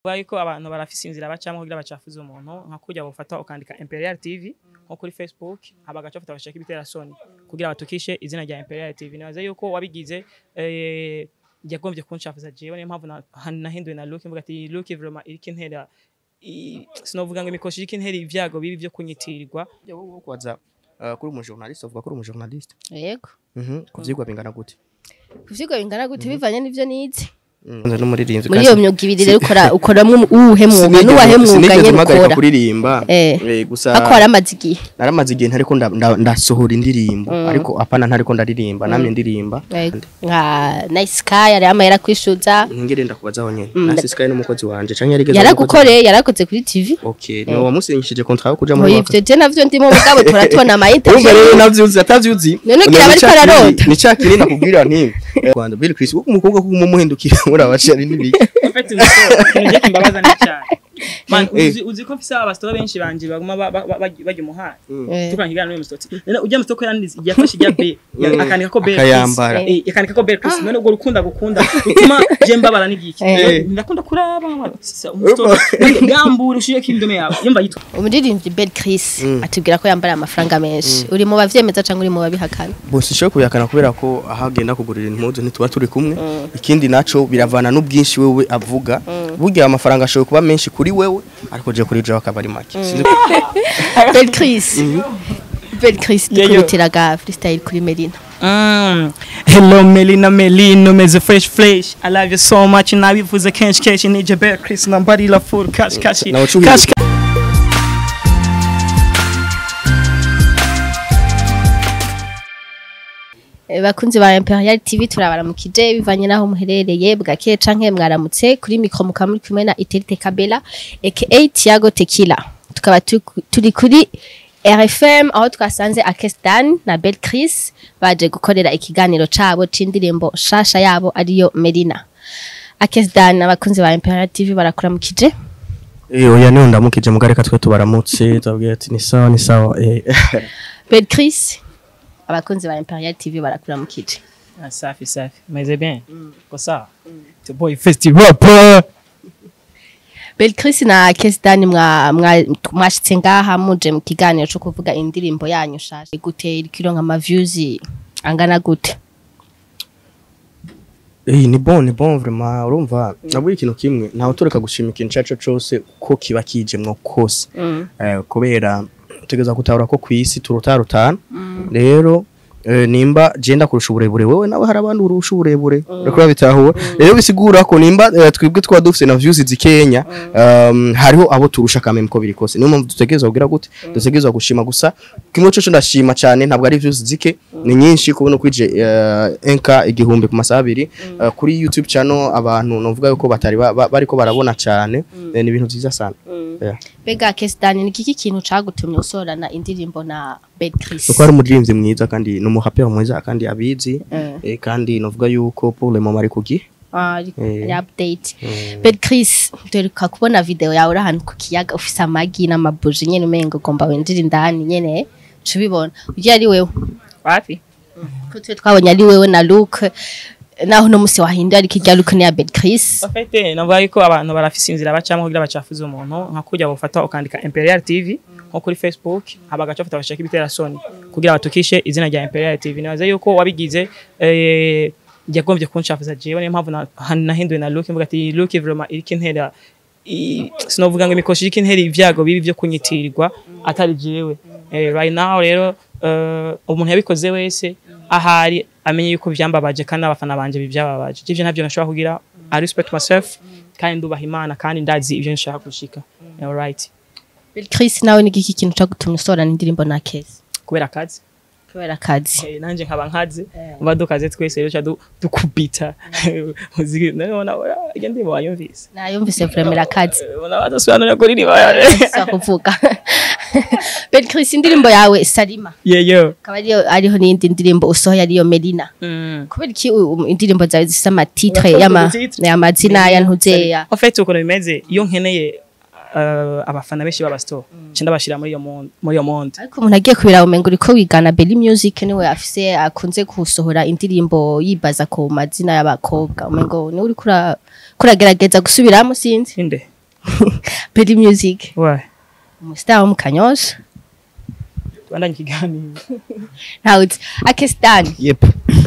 Kuvuga yuko abantu barafise inzira bacamwo kugira bacafuze umuntu nka kurya bufata ukandika Imperial TV nko kuri Facebook haba gaca bafata bashaka ibitera soni kugira batukishe izina rya Imperial TV nibaza yuko wabigize eh yagombye kunshafuza jewe niyo mpamvu na- nahinduye na look mvuga ati look vraiment iriko intera i- sinovuga ngo imikoshi iriko intera ivyago bibi vyo kunyitirirwa wowe kwaza uh, kuri umujournaliste uvuga kuri umujournaliste yego mhm kuvyigwa bingana gute kuvyigwa bingana gute bivanye n'ivyo nize nze n'umuririmbyi muri iyo myuga ibiri rero ukora ukoramwo uwuhe mwuga n'uwahe mwuga sinigeze nyene mpagarika ukora kuririmba Eh. eh, gusa ako waramaze igihe naramaze igihe ntariko nda- nda- ndasohora indirimbo ariko apana ntariko ndaririmba namye ndirimba Yego. nka nice sky yari ama yarakwishuza ngere ndakubazaho nyene nasi sky n'umukozi wanje canke yarigeze yaragukoreye yarakoze kuri tv okay ni wamusinyishije contrat yo kuja ngo muri ivyo je navyo ndimo mugabo turatubona amayita Urumva rero navyuzi atavyuzi None ugira bariko ararota. ni ca kinini nakubwira nti eh, Rwanda Bill Chris uko umukobwa kuko mumuhindukira muri abashari n'ibiki ufite ikintu kimbabaza ni cyane man Eh. uzi uzi ko mfise abastora benshi banje baguma ba- ba- ba- bajya umuhanda Eh. tukana n'uyu musotsi none ujya musoko yandize yafashe ijya B ya- akanika ko B Akayambara. eh akanika ko B Chris none ubwo rukunda gukunda rutuma je mbabara n'igiki Eh. ndakunda kuraba sisa umustora gambura ushiye kindome yawe yumva yitwa umuririmbyi Bel Chris atubwira ko yambara amafaranga menshi uri mu bavyemeza canke uri mu babihakana bose sho kuyakana kubera ko aho agenda kugurira impuzu ntituba turi kumwe ikindi naco biravana n'ubwinshi wewe avuga burya amafaranga ashobora kuba menshi kuri wewe ariko je kuri jewe akaba ari make Sinzi- Bel Chris Bel Chris Yeah, yo. dukubitiraga freestyle kuri Melina Mm. Hello Melina Melino meze fresh fresh I love you so much nabivuze kenshi kenshi nije Bear Chris nambarira full cash cash Nawe ucuhiye. cash Eh, bakunzi ba Imperial TV turabaramukije bivanye naho muherereye bwakeye canke mwaramutse kuri mikro mukaba muri kumwe na Iterite Kabela aka Tiago Tequila tukaba tu- turi kuri RFM aho twasanze Akestan na Bel Chris baje gukorera ikiganiro cabo c'indirimbo shasha yabo ariyo Melina Akestan abakunzi ba Imperial TV barakuramukije Eh, oya niho ndamukije mugareka twe tubaramutse tubabwira ati ni sawa ni sawa eh Bel Chris abakunzi ba Imperial TV barakuramukije Ah, safi safi meze bien ko sawa the boy festival rapper Bel Chris na Kesdan mwa mwa- mwashitse ngaha muje mu kiganiro cyo kuvuga indirimbo yanyu shasha gute ikironka ama views angana gute Eh ni bon ni bon vraiment urumva nabwo ikintu kimwe ntawe tureka gushima ikintu caco cose ko kiba kijemwo kose eh kubera tugeza gutahura ko kwisi turutarutana rero eh, nimba jenda kurusha uburebure wewe nawe hari abandi urusha uburebure uriko urabitahura rero bisigura ko nimba eh, twebwe twa dufise na views zikenya um, hariho abo turusha kameme ko biri kose niyo mpamvu dutegerezwa kugira gute dutegerezwa gushima gusa kimwe cyo ndashima cyane ntabwo ari views zike ni nyinshi kubona kwije uh, enka igihumbi ku masaha abiri uh, kuri YouTube channel abantu novuga yuko batari ba- ba- bariko barabona cyane eh, ni ibintu byiza sana yeah. Bega Kesdan ni kiki kintu cagutumye usorana indirimbo na Bel Chris kuko ari umuririmbyi mwiza kandi ni umuhapera mwiza kandi abizi Mm. eh, kandi novuga yuko pour le moment ari kugi Ah, ari- Eh. ari update Bel Chris duheruka kubona video yawe uri ahantu ku kiyaga ufise amagi n'amabuji nyene umengo ugomba winjira indani nyene cubibona ugiye ari wewe wapi ko twe twabonye ari wewe na Luke naho no musi wahinduye ariko irya Luke ni ya Bel Chris Ofete navuga yuko abantu barafise inzira bacamwo kugira bacafuze umuntu nka kurya bufata ukandika Imperial TV nko kuri Facebook haba gaca bafata bashaka ibitera soni kugira batukishe izina rya Imperial TV nibaza yuko wabigize eh yagombye kunshafuza jewe niyo mpamvu na- nahinduye na look mvuga ati look vraiment iriko intera i- sinovuga ngo imikoshi iriko intera ivyago bibi vyo kunyitirirwa atari jewe eh, right now rero eh, umuntu yabikoze wese ahari amenye yuko vyambabaje kandi abafana banje bivyababaje ivyo ntabyo nashobora kugira I respect myself kandi ndubaha imana kandi ndazi ivyo nshaka gushika alright Bel Chris nawe ni kiki kintu cagutumye usorana indirimbo na Kezi kubera akazi kubera akazi Eh, nanje nkaba nkaze mba dukaze twese rero ca du- dukubita Muziki- nabona iyo ndimo wayumvise nayumvise vraiment akazi ubona badasobanurira kuri riba sa kuvuga Bel Chris indirimbo yawe Salima yeyo akaba ariyo ariho n'indi ndirimbo usohoye ariyo Melina Mm. kubera iki u- u- indirimbo zawe zifite amatitre Urakoze y'ama titre. y'amazina ya ntuzeya en fait ukuntu bimeze iyo nkeneye uh, abafana benshi b'abasitore nca ndabashira muri iyo mon- muri iyo monde ariko umuntu agiye kubira umengo uriko wigana Belly Music niwe afise akunze gusohora indirimbo yibaza ku mazina y'abakobwa umengo niwe uriko ura- kuragerageza gusubiramo sinzi inde Peri Music ouais umustar wo mu Kanyosha tubandanye ikiganiro ntawe uzi akesitani yep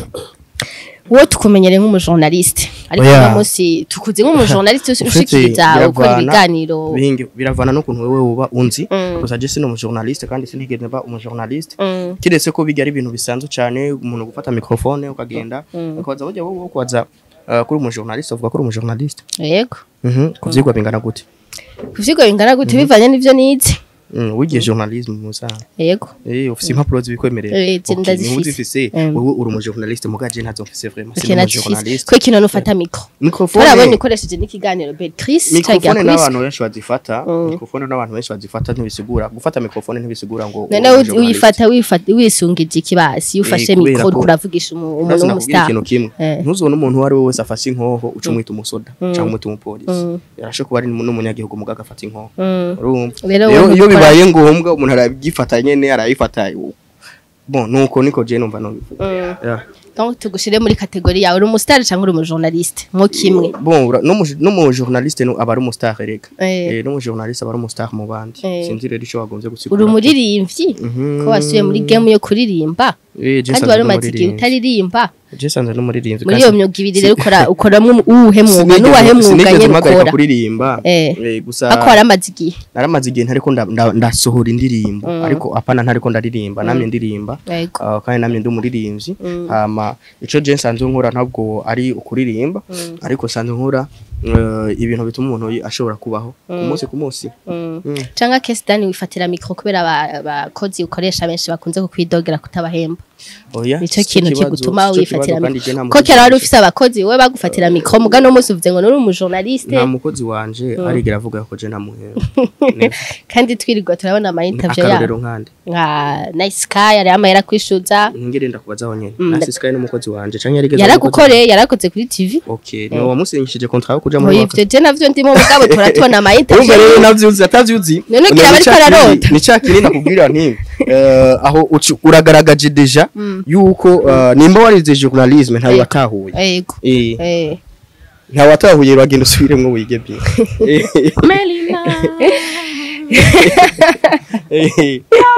wowe tukumenyere nk'umujournaliste ariko Oya. uno munsi tukuze nk'umujournaliste Ufite ushikiriza ukora biravana- ibiganiro bihinge biravana n'ukuntu wewe uba unzi Mm. gusa je sino umujournaliste kandi sinigeze mba umujournaliste Mm. kiretse ko bijya ari ibintu bisanzwe cyane umuntu gufata microphone ukagenda ukabaza burya wowe kubaza uh, kuri umujournaliste uvuga ko uri umujournaliste yego mhm kuvyigwa bingana gute kuvyigo bingana gute bivanye n'ivyo nize mm wigiye journalisme musa yego eh ufise impapuro zibikwemerera Eh, zi- Okay, ndazifise. niba uzifise Mm. wowe uri umujournaliste mugaje ntazo mfise vraiment Okay, sino nazifise umujournaliste kwe kino nufata mikro microphone turabonye ukoresheje n'ikiganiro Beatrice mikrofone cagira n'abantu benshi bazifata Mm. mikrofone n'abantu benshi bazifata ntibisigura gufata mikrofone ntibisigura ngo none uri uzi- umujournaliste. uyifata wifata wisungije ikibasi iyo ufashe Eh, kubera mikro ko- uravugisha umu- umuntu Urazi nakubwira w'umustar ikintu kimwe Eh. ntuzone umuntu uwo ari we wese afashe inkoho uca umwita umusoda cyangwa umwita umupolisi yarashe kuba ari n'umunyagihugu muga agafata inkoho Mm. urumva Rero rero wowe iyo ukora- bibaye ngombwa umuntu aragifata nyene arayifata bon nuko niko je numva no Yeah. donc tugushire muri kategori yawe uri umustar cyangwa uri umujournaliste nko kimwe bon ura- no mu- no mu journaliste no aba ari umustar rega Eh. Eh, no mu journaliste aba ari umustar mu bandi Eh. sinzi rero ico wagombye gusigura uri umuririmbyi Mhm. ko wasubiye muri game yo kuririmba Eh, je kandi sanzwe wari no umaze igihe muririmbyi. utaririmba je sanzwe n'umuririmbyi muri kandi iyo myuga ibiri rero ukora ukoramwo uwuhe mwuga sinigeze- n'uwahe mwuga sinigeze nyene mpagarika ukora kuririmba Eh. Eh, gusa ako waramaze igihe naramaze igihe ntariko nda- nda- ndasohora indirimbo ariko apana ntariko ndaririmba namye ndirimba yego Ah, kandi namye ndi umuririmbyi hama ico je nsanzwe nkora ntabwo ari ukuririmba ariko nsanzwe nkora eh, ibintu bituma umuntu yi- ashobora kubaho ku munsi ku munsi Mm. cyangwa kesitani wifatira mikro kubera aba- abakozi ukoresha benshi bakunze kukwidogera kutabahemba oya nico si kintu ikibazo, kigutuma si ico wifatira kibazo, kandi je nta mikro ko mukozi kera wari wanje- ufise abakozi wowe bagufatira mikro muga no munsi uvuze ngo nuri umujournaliste nta mukozi wanje arigera avuga ko je ntamuhera Neza. kandi twirirwa turabona ama interview akarorero yabo nkande nka nice sky ari amahera kwishuza ngere ndakubazaho nyene Mm, nasi sky n'umukozi wanje canke yarigeze yaragukoreye yarakoze kuri tv okay ni wamusinyishije contrat yo kuja muri Oya, waka ivyo je navyo ndimo mugabo turatubona ama urumva rero interview navyuzi atavyuzi None ugira bariko bararota. ni ca kinini nakubwira nti eh, aho uci- uragaragaje deja yuko eh, nimba warize journalisme ntawe Yego. watahuye yego Eh, eh ntawe watahuye uragenda usubiremwo wige bye Eh, Melina eh,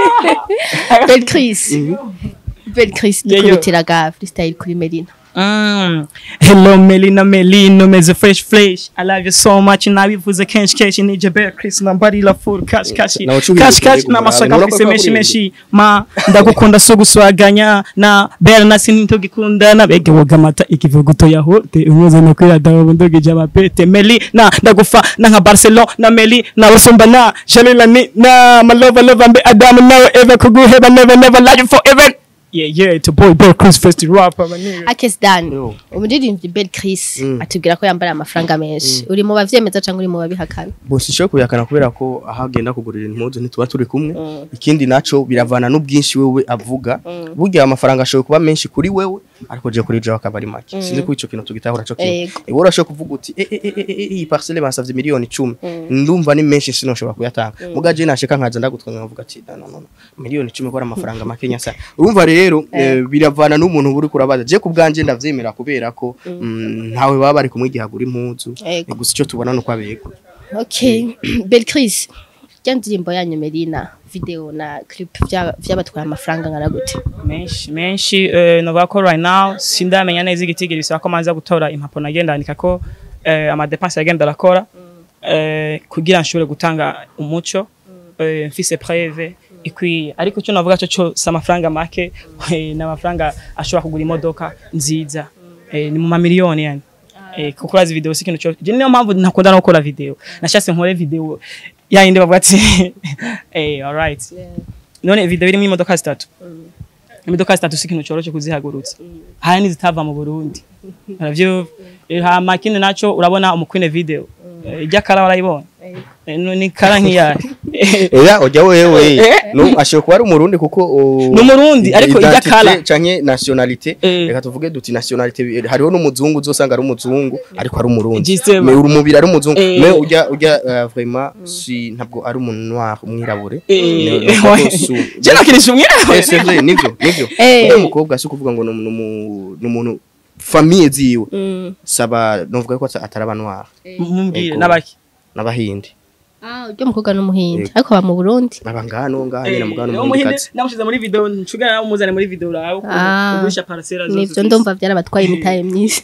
Belle Chris Belle Chris Yeah, yo. dukubitiraga freestyle kuri Melina Mm. Hello Melina Melino meze fresh fresh I love you so much nabivuze kenshi kenshi nije bear Chris nambari la full cash cash Na wacuhiye cash cash kutego na masaka murabe, mfise murabe menshi ko menshi ma ndagukunda so guswaganya na bear na sinitogikundana bege woga mata ikivuguto ya hote umuze no kwira dawo ndogije abapete Melina ndagufa na nka Barcelona na Meli na wasumba na Jalila ni na my lover lover mbe Adam nawe ever kuguheba never never love you forever yeah yeah it's a boy bear Chris first rapper my nigga Akes Dan Yo. umuririmbyi Belle Chris Mm. atubwira ko yambara amafaranga menshi uri mu bavyemeza cyangwa uri mu babihakana bose isho kuyakana kubera ko aho agenda kugurira impuzu ntituba turi kumwe ikindi naco biravana n'ubwinshi wewe avuga burya amafaranga ashoboye kuba menshi kuri wewe ariko je kuri jewe akaba ari make sinzi ko ico kintu tugitahura co kimwe Yego. ewe urashobora kuvuga uti eh eh eh eh, eh, iyi parcelle bansavye miliyoni 10 ndumva ni menshi sinoshobora kuyatanga muga je nashika nkaza ndagutwanga nkavuga ati no no no miliyoni 10 ko ari amafaranga make nyasa urumva rero eh, biravana n'umuntu uri kurabaza je ku bwanje ndavyemera kubera ko mm, ntawe baba bari kumwe igihagura impuzu Yego. gusa ico tubona nuko abego okay Belle Chris rya ndirimbo yanyu Melina video na clip vya- vyabatwaye amafaranga ngana gute menshi menshi eh, novuga ko right now sindamenya neza igitigiri bisaba ko manza gutora impapuro nagenda andika ko eh, amadepense yagenda arakora eh, kugira nshobore gutanga umuco eh, mfise preve ikwiye ariko icyo navuga cyo cyo si amafaranga make eh, ni amafaranga ashobora kugura imodoka nziza eh, ni mu mamiliyoni yani eh, kuko urazi video si ikintu cyo je niyo mpamvu ntakunda no gukora video nashatse nkore video yayindi bavuga ati eh alright none video irimo imodoka zitatu imodoka zitatu si ikintu cyoroshe kuzihagurutsa hari n'izitava mu Burundi aravyo hama kindi naco urabona umukwine video Eh, ijya kara warayibona Eh, no- ni kara nk'iyari Eya ujya wewe no ashobora kuba ari umurundi kuko o- Ni umurundi, ariko ijya identité kala. canke nationalité Eh. reka tuvuge duti nationalité eh, hariho n'umuzungu uzosanga ari umuzungu ariko ari umurundi Justement. me uri umubiri ari umuzungu Eh. me ujya ujya eh, vraiment si ntabwo ari umuntu noir umwirabure Eh, Ne- no, ouais. su- je nakinisha Eh, umwirabure c'est vrai nivyo nivyo Eh. uyu mukobwa si kuvuga ngo ni umu- ni umu- ni umuntu famille ziwe saba novuga ko atari aba noir mumbwire Ego. n'abaki n'abahindi ah uryo mukobwa n'umuhindi ariko aba mu Burundi baba ngano ngaha nyine mugano Eh, mu umuhinde kazi namushize muri video ncuga nawe umuzane muri video urabe ukuntu Ah. ugurisha parcela zose nivyo ndumva byarabatwaye imitahe myinshi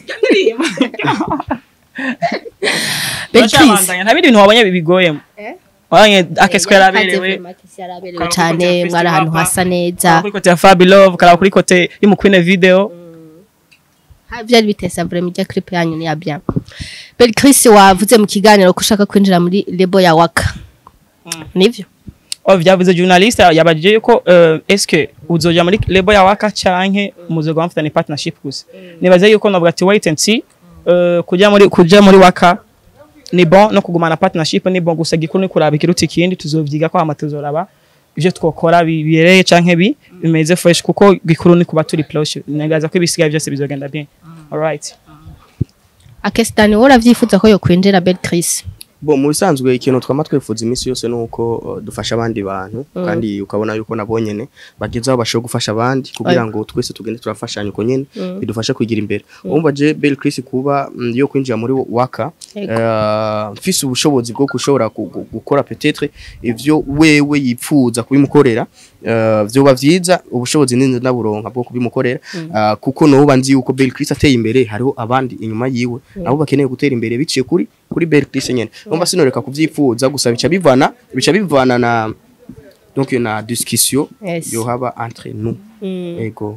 Beatrice Turacabandanya, nta bindi bintu wabonye bigoyemo Eh? wabonye akeswe yaraberewe yaraberewe Karaba cyane kuri Festival mwari ahantu Papa. hasa neza karaba kuri kote ya Fabi Love karaba kuri kote y'umukwine video Ha, byari bitesa vraiment ijya clip yanyu ni ya bien Belle Chris wavuze mu kiganiro ko ushaka kwinjira muri lebo ya waka nivyo Oh, vyavuze journalist yabajije yuko uh, eske uzoja muri label ya waka canke muzoga mfitanye partnership gusa nibaze yuko navuga ati wait and see uh, kuja muri kuja muri waka ni bon no kugumana partnership ni bon gusa gikuru ni kuraba ikiruta ikindi tuzovyiga ko hama tuzoraba ivyo twokora bibereye canke bi bimeze fresh kuko gikuru ni kuba turi close nagaza ko ibisigaye byose bizogenda bien alright akesitani wowe uravyifuza ko yo kwinjira Belle Chris bo mu bisanzwe ikintu twama twifuza iminsi yose ni uko uh, dufasha abandi bantu kandi ukabona yuko nabo nyene bageze aho bashobora gufasha abandi kugira ngo twese tugende turafashanya uko nyene bidufasha kwigira imbere urumva je Belle Chris kuba mm, yo kwinjira muri waka Yego. uh, mfise ubushobozi bwo gushobora gu- gu- gukora peut-être ivyo wewe yipfuza kubimukorera uh, vyoba vyiza ubushobozi ninzi naburonka bwo kubimukorera uh, kuko noba nzi yuko Belle Chris ateye imbere hariho abandi inyuma yiwe nabo bakeneye gutera imbere biciye kuri kuri Belle Chris nyene umva sinoreka kuvyifuza gusa bica bivana bica bivana na donc na discussion Yes. yo haba entre nous ego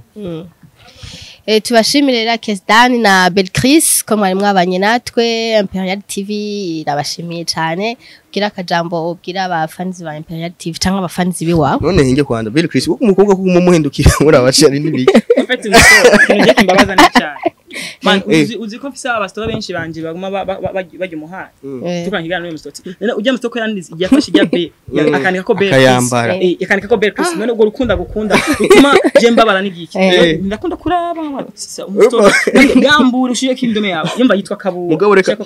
Eh, tubashimire rero Kesdani na Belle Chris ko mwari mwabanye natwe Imperial TV irabashimiye cyane ubwira akajambo ubwira abafanzi ba Imperial TV cyangwa abafanzi biwawe none hinge kwanda Belle Chris kuko umukobwa kuko mumuhindukira muri abashari n'ibiki ufite ikintu kimbabaza ni cyane man Eh. uzi uzi ko mfise abastora benshi banje baguma ba- ba- ba- bajya umuhanda Eh. tukangigana n'uyu musotsi none ujya musoko yandize yafashe ijya B Mm. akanika ko B Akayambara. eh akanika ko B Chris none ubwo rukunda gukunda bituma je mbabara n'igiki Eh. ndakunda kuraba sisa umustora gambura ushiye kindome yawe yumva yitwa kabura Mugabo reka-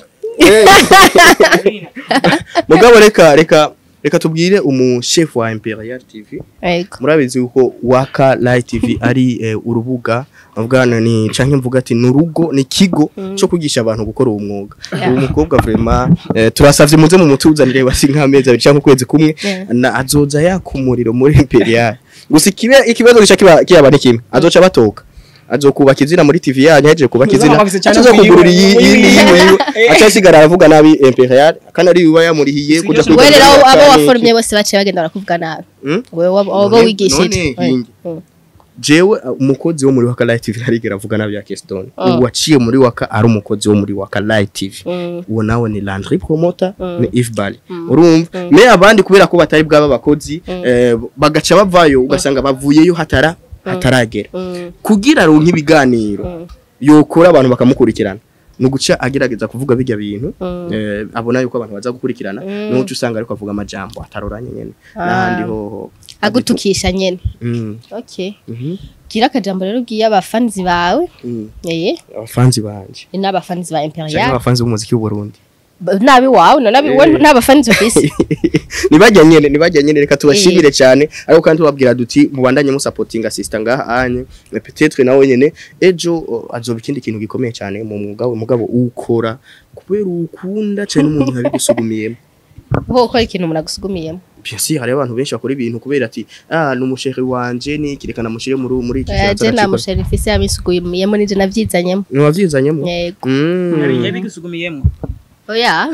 mugabo reka reka reka tubwire umu chef wa Imperial TV yego murabizi yuko waka live tv ari eh, urubuga mvugana ni canke mvuga ati nurugo ni kigo cyo kwigisha abantu gukora uwo mwuga uwo mukobwa vraiment eh, turasavye muze mu mutuzanire basi nk'amezi abiri canke ukwezi kumwe Yeah. na azoza yakumuriro muri imperial gusa ikibe ikibazo gica kiba kiyaba ni kimwe azoca batoka azokubaka izina muri TV yanyu yaje kubaka izina Uzamwubakitse cyane azoza kuyiwe, kugurira iyi kuyiwe. iyi yiwe aca asigara aravuga nabi imperial kandi ari uba yamurihiye kuja Sigaje we rero abo- abo cyane. waforumye bose baciye bagenda barakuvuga nabi Hmm? wewe abo abo None- wigishije none hinge. Mm. jewe uh, umukozi wo muri waka live tv ntarigera avuga nabi ya Keston Mm. ubu waciye muri waka ari umukozi wo muri waka live tv Mm. uwo nawe ni Landry promoter Mm. ni Ifbali urumva me abandi kubera ko batari bwaba bakozi eh, bagaca bavayo ugasanga bavuyeyo hatara hataragera Mm. kugira ronke ibiganiro Mm. yokora abantu bakamukurikirana nuguca agerageza kuvuga bijya bintu Mm. eh, abona yuko abantu baza gukurikirana Mm. nuco usanga ariko avuga amajambo ataroranye nyene Ah. n'ahandi hoho agutukisha nyene Mm, okay mhm, gira akajambo rero ubwiye abafanzi bawe mm. eh abafanzi banje ni n'abafanzi ba canke Imperial abafanzi b'umuziki w'u Burundi Ba- nabi wawe no nabi wowe Eh. n'abafanzi ufise nibajya nyene nibajya nyene reka tubashimire cyane ariko kandi tubabwira duti mubandanye musapotinga sister ngaha anye Mais peut-être nawe nyene ejo uh, azoba ikindi kintu gikomeye cyane mu mwuga we mugabo ukora kubera ukunda cyane umuntu yabigusugumiyemo ho ukora ikintu umuntu agusugumiyemo bien sûr hari abantu benshi bakora ibintu kubera ati ah ni umushehe wanje ni kirekana mushire muri muri iki Eh, je nta musheri mfise yamisugumiyemo nije navyizanyemo ni wavyizanyemo yego Mm. yabigusugumiyemo oya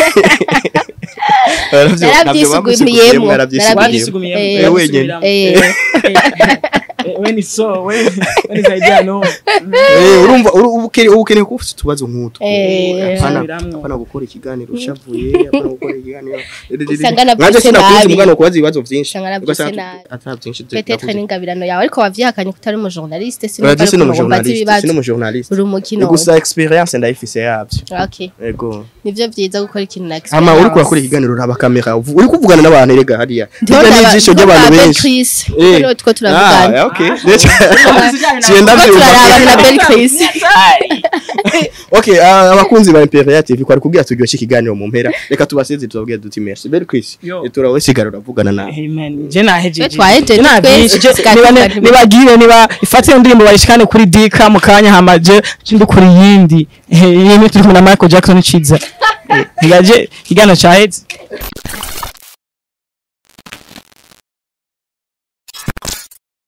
Naravyo- Naravyisugumiyemo, naravyisugumiyemo. wabyisugumiyemo Eh, Eh, wenyene. eh we ni so we we ni zaidi no Eh, urumva uru- ubu ukene- ubu ukeneye kuba ufite utubazo nk'utwo Eh. Apana- Subiramwo. apana gukora ikiganiro ushavuye apana gukora ikiganiro Usanga navyise Nanjye sinakunze nabi. umwana kubaza ibibazo byinshi Usanga navyise Ugasanga nabi. ata byinshi peut-être n'ingabirano yawe ariko wavyihakanye ko utari umujournaliste Oya, sino sinumva umujournaliste ibibazo sino umujournaliste uri umukino gusa experience ndayifise yabyo okay yego nivyo vyiza gukora ikintu na ama uri kurakora ikiganiro uraba kamera uvu- uri kuvugana n'abantu erega hariya Ndiho hirya ndaba- n'ijisho ndiho ry'abantu ndaba benshi Chris Eh. kuko two turavugana ah okay Kuko Sienda turarabana na Belle Chris Okay, ah, abakunzi ba Imperial TV kwari kugira turyoshye ikiganiro mu mpera reka tubaseze tubabwire duti merci Belle Chris Yo. turawe sigara uravugana nawe Amen. Je nahejeje. Twe twahejeje, Je nabyinshi. twese Je- niba ne- tukavuga nibagire niba ifate iyo ndirimbo bayishikane kuri Dika mu kanya hamaje ndukuri yindi. Eh, yimwe turi kumwe na Michael Jackson ciza. ntigaje igano caheze